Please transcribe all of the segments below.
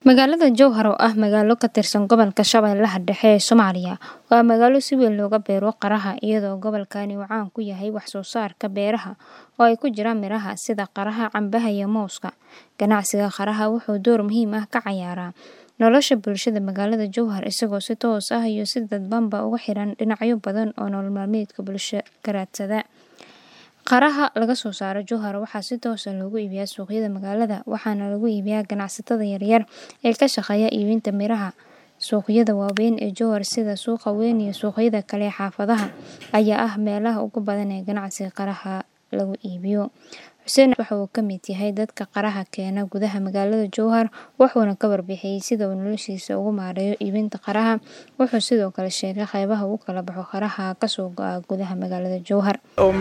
Magaalada Jowhar oo ah magaalo ka tirsan gobolka Shabeellaha Dhexe ee Soomaaliya waa magaalo si weyn looga beero qaraha iyadoo gobolkani uu caan ku yahay wax soo saarka beeraha oo ay ku jiraan miraha sida qaraha, cambaha iyo mooska. Ganacsiga qaraha wuxuu door muhiim ah ka ciyaaraa nolosha bulshada magaalada Jowhar isagoo si toos ah iyo si dadbanba ugu xiran dhinacyo badan oo nolol maalmeedka bulshada ka raadsada. Qaraha laga soo saaro Jowhar waxaa si toos ah loogu iibiyaa suuqyada magaalada waxaana lagu iibiyaa ganacsatada yaryar ee ka shaqeeya iibinta miraha. Suuqyada waaweyn ee Jowhar sida Suuqa Weyn iyo suuqyada kale ee xaafadaha ayaa ah meelaha ugu badan ee ganacsiga qaraha lagu iibiyo. Xuseen waxa uu ka mid yahay dadka qaraha keena gudaha magaalada Jowhar wuxuuna ka warbixiyay sida uu noloshiisa ugu maareeyo iibinta qaraha. Wuxuu sidoo kale sheegay qaybaha uu kala baxo qaraha ka soo go'a gudaha magaalada Jowhar.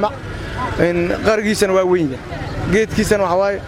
qarigiisana waa weyn yahay geedkiisana waxa waaye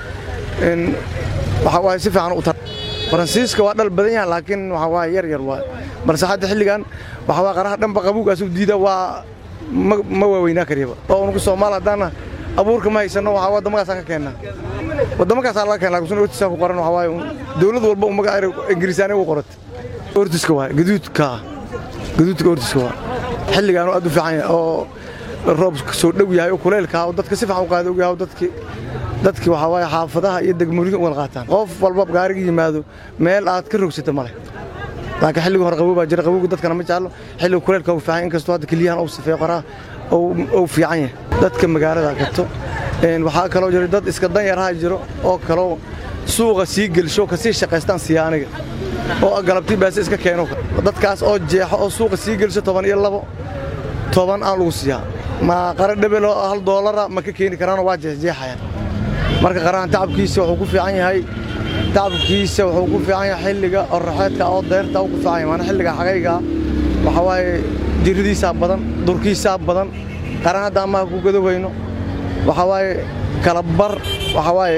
waxa waaye si fiican u tar faransiiska waa dhal badan yahay laakiin waxa waaye yar yar waaye balse hadda xilligan waxa waaye qaraha dhanba qabuugaas u diida waa ma waaweynaa kariyaba oo unugu Soomaali haddaana abuurka ma haysano waxa waa wadamadaasaan ka keennaa wadamadaasaan laga keenaa laakiin ortisaa ku qoran waxa waaye dawlad walba u magaca ingiriisaani u qoratay ortiska waaye gaduudka gaduudka ortiska waaye xilligan aad u fiican yahay oo roob soo dhow yahay oo kuleylka oo dadka si fiican u qaada og yahay dadki dadki waxa waaye xaafadaha iyo degmooyinka u wada qaataan qof walba gaariga yimaado meel aad ka rogsata male laakiin xilliga hore qabow baa jira qabowga dadkana ma jeclo xilliga kuleylka uu fiican inkastoo hadda keliyahan uu sifeeyo qoraa uu fiican yahay dadka magaalada gato waxaa kaloo jira dad iska dan yaraha jiro oo kaloo suuqa sii gelsho ka sii shaqaystaan siya aniga oo galabtii baase iska keeno dadkaas oo jeexo oo suuqa sii gelsho toban iyo labo toban aan lagu siiyaa ma qara dhebel oo hal doolara ma ka keeni karaanoo waa jeexjeexayaan marka qarahan tacabkiisa wuxuu ku fiican yahay tacabkiisa wuxuu ku fiican yahay xilliga oraxeedka oo deyrta uu ku fiican yahay maana xilliga xagayga waxa waaye jirridiisaa badan durkiisaa badan qaran hadda amaha ku gadowayno waxa waaye kala bar waxa waaye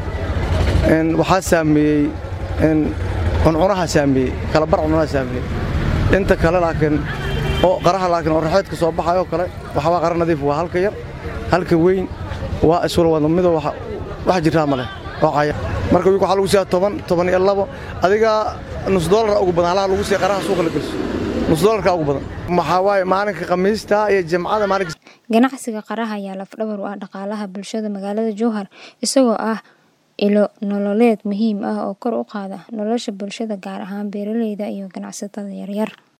waxaa saameeyey cuncunaha saameeyey kala bar cuncunaha saameeyey inta kale laakiin oo qaraha laakiin oraxeedka soo baxayoo kale waxa waa qara nadiif waa halka yar halka weyn waa iswala wada midoo wax jirtaa ma leh oo caya marka wiilka waxaa lagu siiyaa toban toban iyo labo adiga nus doolara ugu badan halaha lagu siiya qaraha suuqa la gelso nus doolarka ugu badan waxaa waaye maalinka khamiista iyo jimcada maalinka Ganacsiga qaraha ayaa laf dhabar u ah dhaqaalaha bulshada magaalada Jowhar isagoo ah ilo nololeed muhiim ah oo kor u qaada nolosha bulshada gaar ahaan beeralayda iyo ganacsatada yaryar.